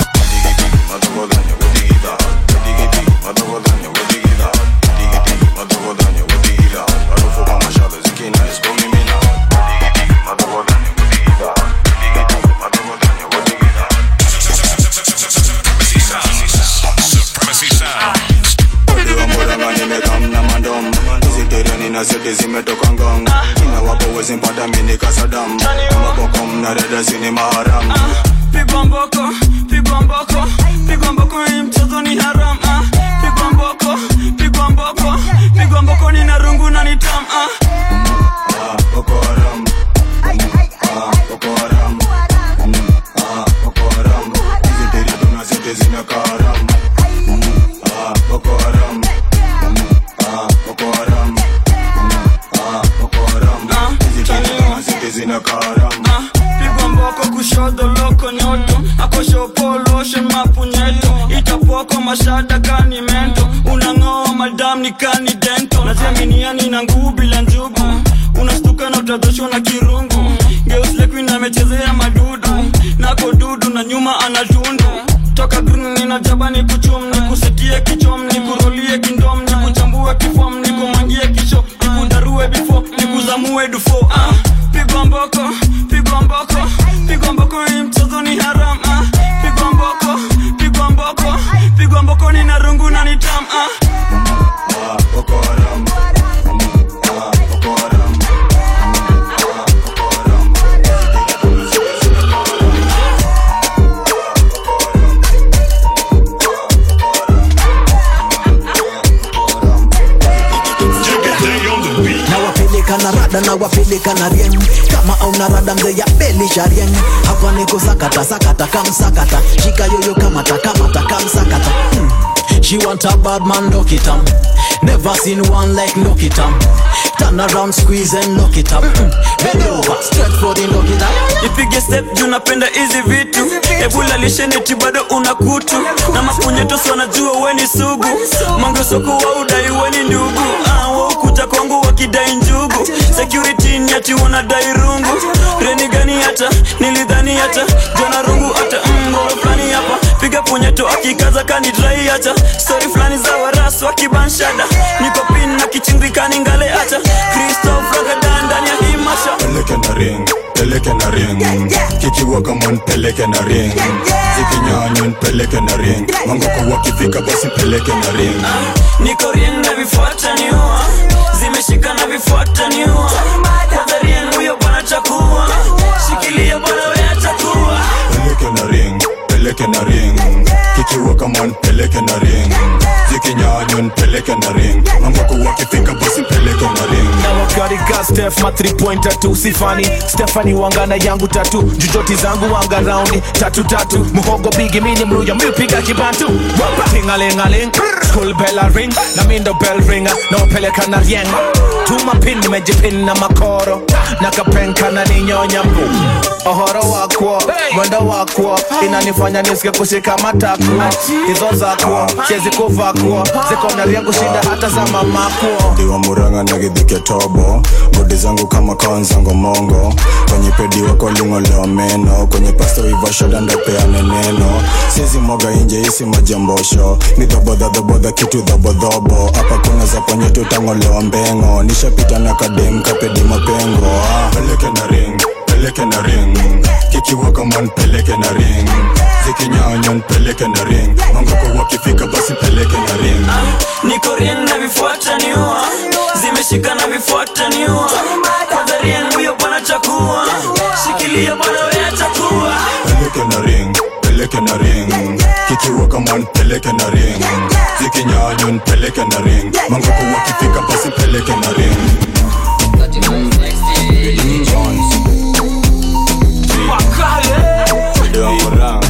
Supremacy Sounds. nimekamna mandom zitereni na sete zimetoka ngong ina wapo wezi mpata mini kasadam mabokom na dada sini maharam pigwa mboko pigwa mboko pigwa mboko hii mchezo ni haram ah. pigwa mboko pigwa mboko pigwa mboko ni na rungu na ni tam ah. Boko Haram Ah, Boko Haram Mm, ah, Boko Haram ziteri tuna sete zinakaa haram Mm, ah, Boko Haram Mm, ah, Boko Haram Mm, ah, Boko Haram ziteri tuna sete zinakaa haram pigwa mboko kushodo loko nyoto akoshopoloshe mapunyeto itapoko mashada kani mento unang'oa madam ni kani dento naziaminiani na nguu bila njugu unastuka na utadhoshwa na kirungu geuslekuina amechezea madudu nako dudu na nyuma anatundu toka green nina jaba ni kuchum ni kusetie kichom ni kurolie kindom ni kuchambue kifom ni kumangie kisho ni kudarue bifo ni kuzamue dufo ah. pigwa mboko pigwa mboko pigwa mboko hii mchezo ni haram ah. pigwa mboko pigwa mboko pigwa mboko ni na rungu na ni tam ah. Boko Haram Mm, ah, Boko Haram nawapeleka na rada nawapeleka na rieng kama auna rada mzee ya belisha rieng hapa niko sakata sakata kamsakata shika yoyo kamata kamata kamsakata hmm. She want a bad man, lock it up. Never seen one like lock it up. Turn around, squeeze and lock it up. Hmm. Bend over, stretch for the lock it up. ipige step juu napenda hizi vitu ebula lisheneti bado una kutu na mapunyetosi wanajua weni sugu mangesoko wa udai weni ndugu ah, waukuja kwangu wakidai njugu security ni ati wanadai rungu reni gani hata nilidhani hata jona rungu hata mgoro fulani hapa piga punyeto akikaza kanidrai hata stori fulani za warasu wakibanshada niko pin na kichindikani ngale hata kristof ragadan ndani ya hii masha peleke na ring peleke na ring kikiwa kama nipeleke na ring zikinyanywa nipeleke na ring mangoko wakifika basi peleke na ring niko rien na vifuata niua zimeshika na vifuata niua kwanza rien huyo bwana chakua shikilia bwana we atakuwa peleke na ring peleke na ring kikiwa kama nipeleke na ring zikinyanywa nipeleke na ring mangoko wakifika basi mpeleke na ring na wakarika stef ma 3 pointer tu sifani stefani wangana yangu tatu jujoti zangu wanga raundi tatu tatu muhogo bigi mini mluya miupiga kibantu tingalingaling school bella ring na mindo bell ringa na wapeleka na rieng tuma pin nimejipin na makoro na kapenka na ninyonya mbu ohoro wakwo mwendo wakwo inanifanya nisike kushika matakwo hizo zakwo siezi kuvakwo sekondari yangu shinda hata za mamakwo diwa muranga na githike tobo bodi zangu kama kaonzango mongo kwenye pedi wako lingolewa meno kwenye pasto ivashoda ndopeane neno siezi mwaga inje isi majambosho ni dhobodhadhobodha kitu dhobodhobo hapa kuna za ponye tutangolewa mbengo nishapita na kadem kapedi mapengo ah. peleke na ring peleke na ring kikiwa kama nipeleke na ring zikinyanya nipeleke na ring mangoko wakifika basi peleke na ring niko rien na vifuata niua zimeshika na vifuata niua kwanza rien huyo bwana chakua shikilia bwana wewe chakua peleke na ring peleke na ring kikiwa kama nipeleke na ring zikinyanya nipeleke na ring mangoko wakifika basi peleke na ring Diwa muranga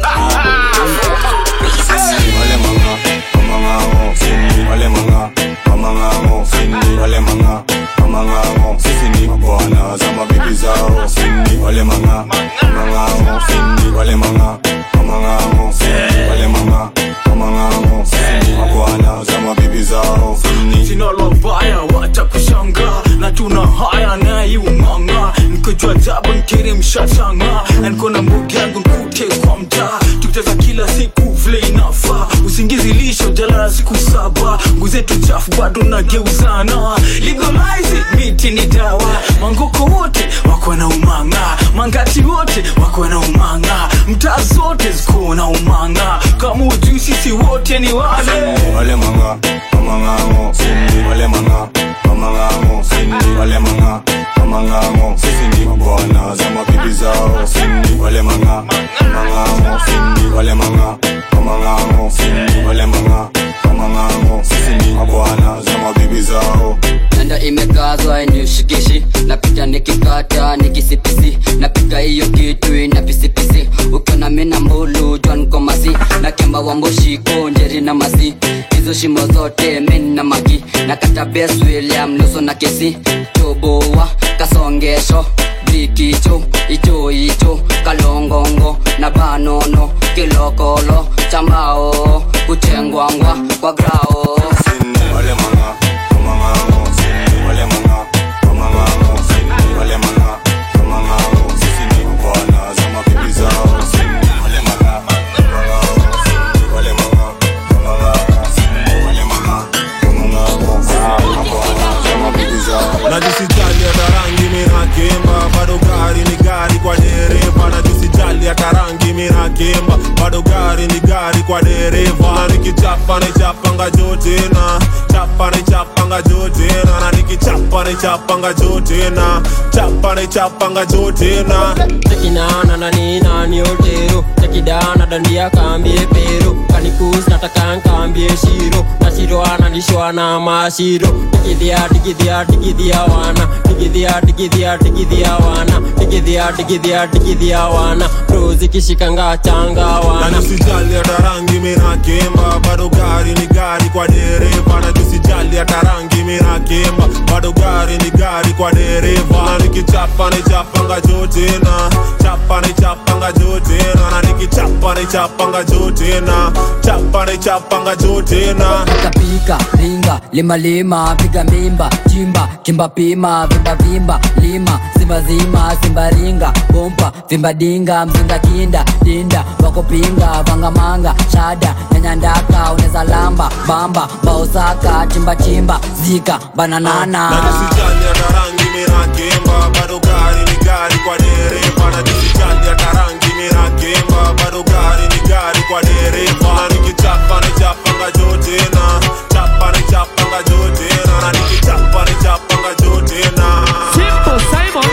wale manga mamangango sini wale manga mamangango sini wale manga mamangango sisi ni mabwana za mabibi zao sini wale manga mamangango sini wale manga mamangango sini wale manga mamangango sisi ni mabwana za mabibi zao sini sina lobaya watakushanga na tuna haya naiumanga nikojua jabu nkiri mshashanga na niko na mbugi yangu nkute kwa mtaa tukicheza kila siku vile inafaa usingizi lisho jalala siku saba nguzetu chafu bado nageuzana legalize it, miti ni dawa mangoko wote wako na umanga mangati wote wako na umanga mtaa zote ziko na umanga kama ujui sisi wote ni wale wale manga mamangango sini wale manga mamangango sini wale manga mamangango sisi ni mabwana za mabibi zao sini wale manga mamangango sini wale manga mamangango sini wale manga mamangango sisi ni mabwana za mabibi zao nanda imekazwa inishikishi napita nikikata nikisipisi napika hiyo kitu ina pisipisi ukiona mina mbulu jwan komasi na kemba wamboshiko njeri na masi hizo shimo zote min na magi na kata bes william luso na kesi toboa kasongesho bikicho icho icho kalongongo na banono kilokolo chambao kuchengwangwa kwa grao wale manga mamangango sini wale manga mamangango sini wale manga mamangango sisi ni mabwana za mabibi zao sini wale manga mamangango sini wale manga mamangango sini wale manga mamangango sini mabwana za mabibi zao najisijali hata rangi minakemba bado gari ni gari kwa dereva najisijali hata rangi minakemba bado gari ni gari kwa dereva na nikichapa nichapanga jotena chapa nichapanga jotena na nikichapa nichapanga jotena chapa nichapanga jotena tekinana na nina ni otero tekidana dandia kambie pero kanikus nataka nkambie shiro na shiro analishwa na mashiro digidhia digidhia digidhia wana digidhia digidhia digidhia wana digidhia digidhia digidhia wana rozi kishikanga changa na wana nisijali hata rangi minakemba bado gari ni gari kwa dereva na nisijali hata rangi minakemba bado gari ni gari kwa dereva na nikichapa nichapanga jotena chapa nichapanga jotena na nikichapa nichapanga jotena chapa nichapanga jotena pika ringa lima lima piga mimba chimba kimba pima vimba vimba lima simba zima simba ringa bompa vimba dinga mzinga kinda dinda wakopinga vangamanga shada nyanyandaka uneza lamba bamba baosaka chimba chimba zika bananana na nisijali hata rangi minakemba bado gari ni gari kwa dereva na nisijali hata rangi minakemba bado gari ni gari kwa dereva na nikichapa nichapanga jotena chapa nichapanga jotena na nikichapa nichapanga jotena Simple Simon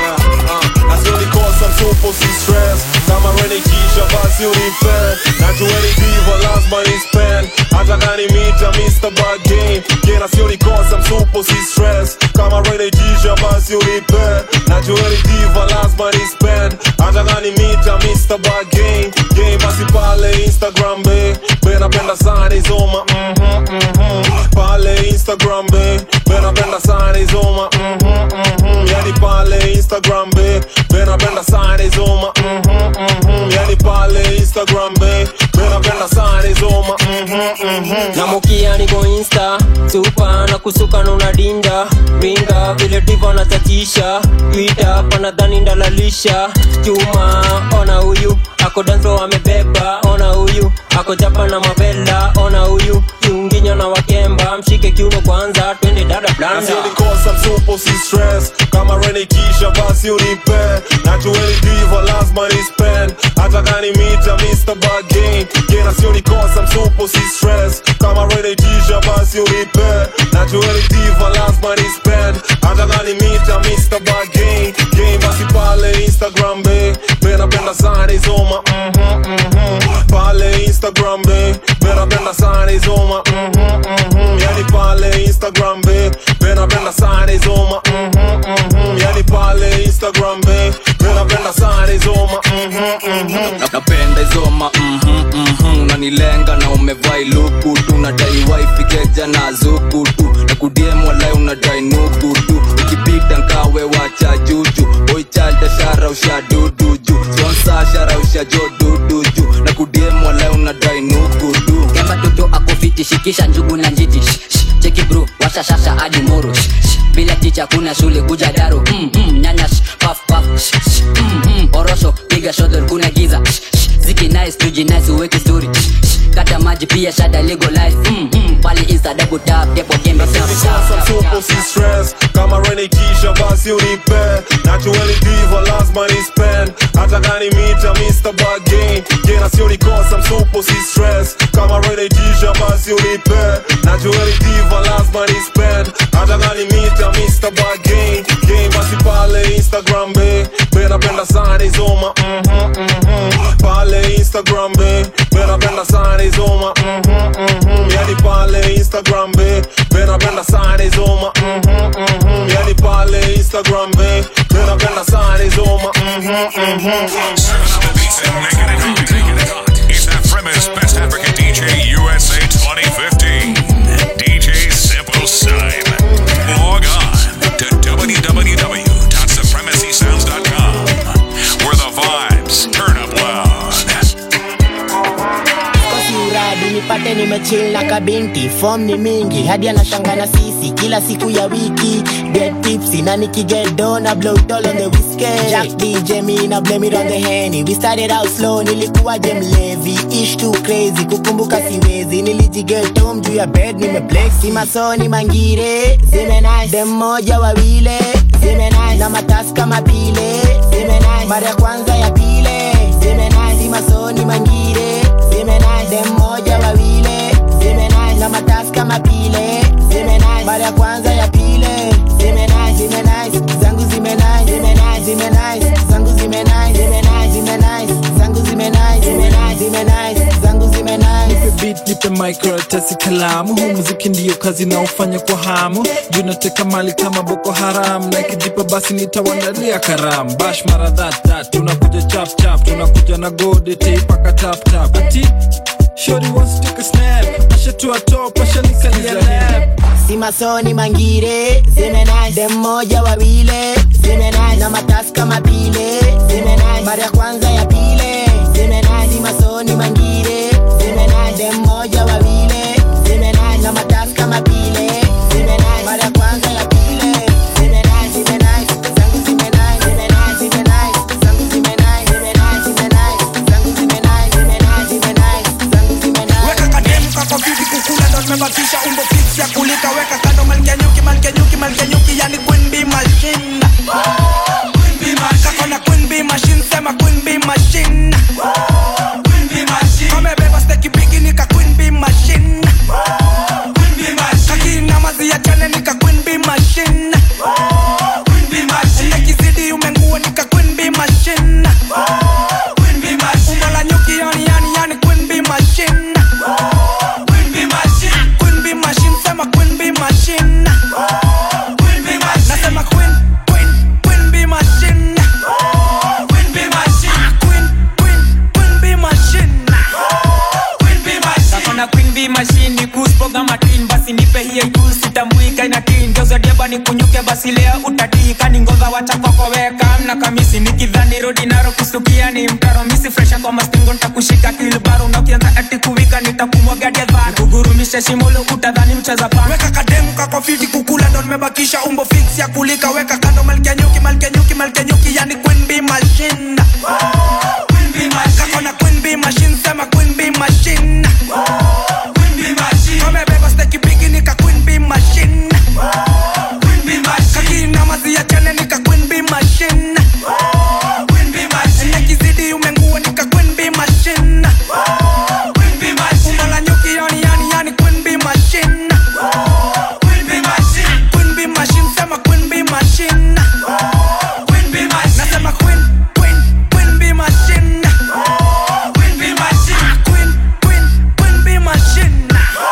Nasionikosa msupo si stress kama renikisha basi unife najueni divo lazima Mr. Bargain Gena sioni kosa msupo si stress Kama renetisha basi unipe Najueni diva lazima ni spend Hata gani mita Mr. Bargain Game basi pale Instagram be Be napenda sana izoma mhm mhm Pale Instagram be Be napenda sana izoma mhm mhm Yani pale Instagram be Be napenda sana izoma mhm mhm Yani pale Instagram be Be napenda sana izoma mhm mhm namukia niko insta supa na kusuka na unadinda ringa vile divo natatisha twita panadhani ndalalisha chuma ona huyu ako danso amebeba ona huyu ako japa na mavela ona huyu kiunginya na wakemba mshike kiuno kwanza twende dada blanda nasionikosa msupo si stress kama renikisha basi unipe najueni diva lazima ni spend hata gani mita Mr. Bargain gena sionikosa msupo si stress kama renikisha basi unipe najueni diva lazima ni spend hata gani mita Mr. Bargain game basi pale Instagram be be napenda sana izoma mhm mhm pale Instagram be be napenda sana izoma mhm mhm yani pale Instagram be be napenda sana izoma mhm mhm yani pale Instagram be be napenda sana izoma mhm mhm Na- napenda izoma mhm, mhm. unanilenga na umevai luku tu nadai waifikeja na zuku tu na kudiem walai unadai nuku tu ukipita nkawe wacha juju boichalda shara ushadudu ju sponsa shara ushajodudu ju na kudiem walai unadai nuku tu kemba toto akofiti shikisha njugu na njiti Shh, shh, cheki bro washa shasha hadi moro Shh, shh, bila ticha kuna shule kuja daro mm, mm, nyanya shh, paf paf Shh, shh, mm, mm, orosho piga shodor kuna giza Shh, shh, ziki nice tuji nice uweke story Shh, shh, kata maji pia shada legalize mm, mm, pale insta double tap depo gembe tap, tap, Sasa tap, msupo tap, si tap. stress kama renikisha basi unipe najueni diva lazima ni spend hata gani mita Mr. Bargain gena sionikosa msupo si stress kama renikisha basi unipe najueni diva lazima ni spend hata gani mita Mr. Bargain game basi pale Instagram be be napenda sana izoma mhm mhm pale Instagram be be napenda sana izoma mhm mhm yani pale Instagram be be napenda sana izoma mhm mhm yani pale Instagram be be napenda sana izoma mhm mhm It's that premise Best African DJ USA 2015. DJ Simple Sign. Log on to www.supremacysounds.com where the vibes turn up loud. kosi uradi nipate nimechill na kabinti fom ni mingi hadi anashanga na sisi kila siku ya wiki get tipsy na nikigedo na blow it all on the whiskey Jack DJ me na blame it on the henny we started out slow nilikuwa je mlevi ish too crazy kukumbuka siwezi nilijigeto juu ya bed nimeblex si masoni mangire zime nice dem moja wawile zime nice na matasi kama pile zime nice mara ya kwanza ya pile zime nice si masoni mangire zime nice dem moja wawile zime nice na matasi kama pile zime nice mara ya kwanza ya pile zime nice zime nice zangu zime nice zime nice zime nice zangu zime nice zime nice zime nice zangu zime nice zime nice zime nice zangu zime nice nipe beat nipe microtesi kalamu huu muziki ndiyo kazi naofanya kwa hamu juu nateka mali kama boko haram na ikijipa basi nitawandalia karam bash mara thattat tunakuja chap chap tunakuja na gode teipaka tap tap ati shori wants to take a snap ashatua top ashanikalia lap si masoni mangire zime nice dem moja wawile zime nice na matasi kama pile zime nice mara ya kwanza ya pile zime nice si masoni mangire zime nice dem moja wawile zime nice na matasi kama pile zime nice mara ya kwanza ya pile zime nice zime nice zangu zime nice zime nice zime nice zangu zime nice zime nice zime nice zangu zime nice zime nice zime nice zangu zime nice weka kademu kako fiti kukula ndo tumebakisha umbo fix ya kulika weka kando malkia nyuki malkia nyuki malkia nyuki yani queen bee machine kako na queen bee machine sema queen bee machine kamebeba steki bigi nika queen bee machine kakina mazi ya jane nika queen bee machine nekizidi umengua nika queen bee machine umbo la nyuki yani yani yani queen bee machine Queen bee machine. mashini kuspoga matin basi nipe hiyo juu sitambuika ina tin geuzadiaba ni kunyuke basi leo utatika ni ngova wacha kwakoweka mna kamisi nikidhani rodi naro kustukia ni mtaro misi fresha kwa mastingo ntakushika kilbaro na ukianza ati kuwika nitakumwagadia dhana kugurumisha shimolo utadhani mcheza pana weka kademu kako fiti kukula ndo nimebakisha umbo fix ya kulika weka kando malkia nyuki malkia nyuki malkia nyuki yani queen bee machine kako na queen bee machine sema queen bee machine kamebeba steki bigi nika queen bee machine kakina mazi ya chane nika queen bee machine nekizidi umengua nika queen bee machine umbo la nyuki yani yani yani queen bee machine Queen bee machine sema queen bee machine nasema queen queen queen bee machine queen queen queen bee machine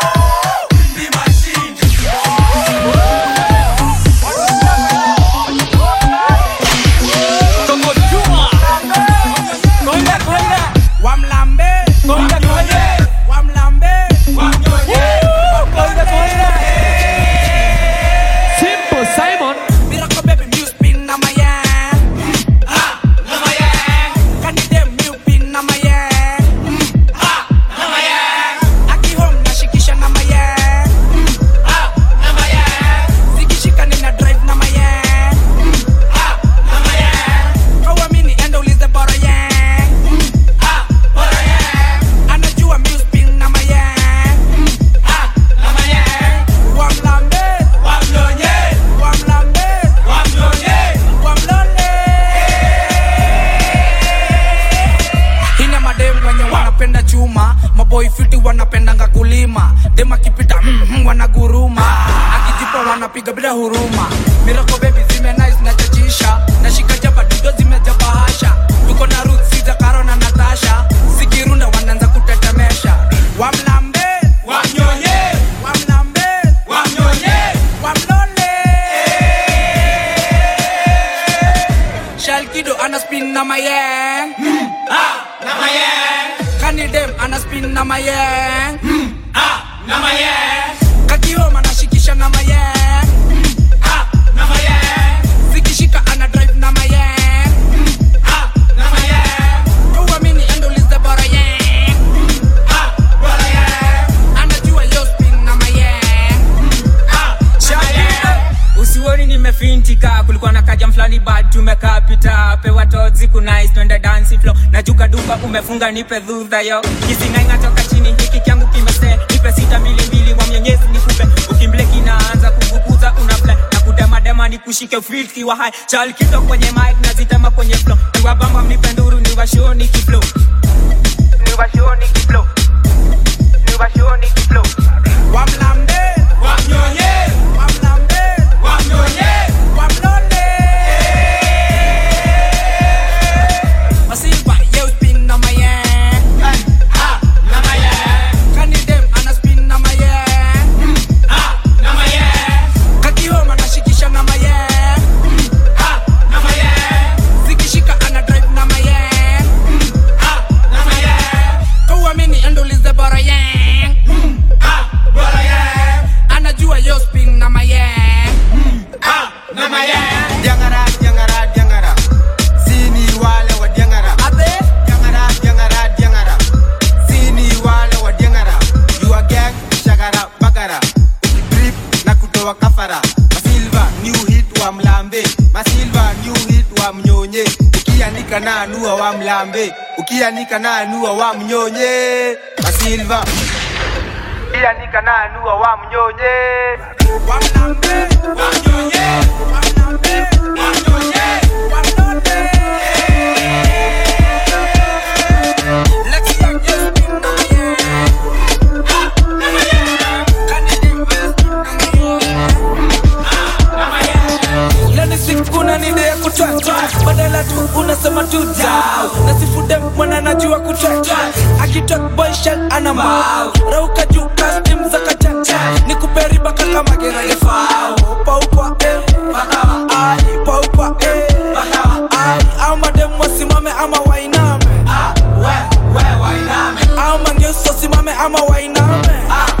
wamlambe wamlambe Simple Simon Miracle baby music pin na my yeah. Ah, na my yeah. Can you dem new pin na my yeah. Ah, na my yeah. Aki home na shikisha na my yeah. Ah, na my yeah. Zikishika nina drive na my yeah. Ah, na my yeah. Kawamini enda ulize bora yeah. Ah, bora yeah. Anajua music pin na my yeah. Ah, na my yeah. Wamlambe, wamlonye, wamlambe, wamlonye, wamlonye. Hina madem wenye wanapenda chuma maboy fiti wanapendanga kulima dem akipita mm, mm, wanaguruma akijipa wanapiga bila huruma mirako bebi zime nice na chachisha nashika jaba dudo zimejaba hasha tuko na ruth sija karo na natasha zikirunda wanaanza kutetemesha wamlambe wamnyonye wamlambe wamnyonye wamlole Shalkido ana spin na mayeng mm, ah, na mayeng Kanidem ana spin na mayeng mm, ah, na mayeng Kakioma anashikisha na mayeng mm, ah, na mayeng Zikishika ana drive na mayeng mm, ah, na mayeng Kuamini endo lize bora yeng mm, ah, bora yeng Anajua yo spin na mayeng mm, ah, na mayeng usioni nimefintika kulikuwa na kaja mfulani bad tumekaa pita pewa tozi kunais twende dansi flo najuka duka umefunga nipe dhudha yo kisingainga toka chini hiki kyangu kimese nipe sita mbili mbili wa mwenyezi nikupe ukimble kinaanza kuvukuza unafle na kudemadema ni kushike filki wa hai chal kido kwenye mic nazitema kwenye flo niwabamba mnipe nduru niwashoni kiflo niwashoni kiflo niwashoni kiflo Wamlambe, wamnyonye, wamlambe, wamnyonye, wamlole. Masilva, yo spin na my yeah. Ah, na my yeah. Kanidem ana spin na my yeah. Ah, na my yeah. Kakihoma anashikisha na my yeah. Ah, na my yeah. Zikishika ana drive na my yeah. Ah, na my yeah. Kuamini endo lize bora yeah. Ah, bora yeah. Anajua yo spin na my yeah. Ah, na my yeah. Diangara, diangara, diangara. Sini wale wa diangara. Ate? Diangara, diangara, diangara. Sini wale wa diangara. You are gang, shagara, bagara. Drip na kutoa kafara. Masilva, new hit wa mlambe. Masilva, new hit wa mnyonye. Ukianika na anua wa mlambe. Ukianika na anua wa mnyonye. Masilva. Ukianika na anua wa mnyonye. Wa mlambe, wa mnyonye. Wa mlambe, wa mnyonye. Wa mlole. Let's go, yo spin na my yeah. Ah, na my yeah. Kanidem ana spin na my yeah. Ah, na my yeah. Leo ni siku kuna nide ya kutwatwa badala tu unasema tu dau nasifude mwana najua kutwatwa akitok boy shell ana mau rauka juu kastim za kachacha ni kuperiba kaka magerage fao paupa eh bakawa ai paupa eh bakawa ai au madem wasimame ama wainame ah we we wainame au mangeso simame ama wainame ah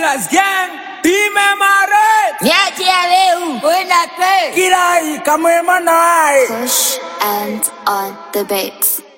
Killers Gang, imemare Niachie leo, wenda pe. Kirai kamwe manai Push and on the beats.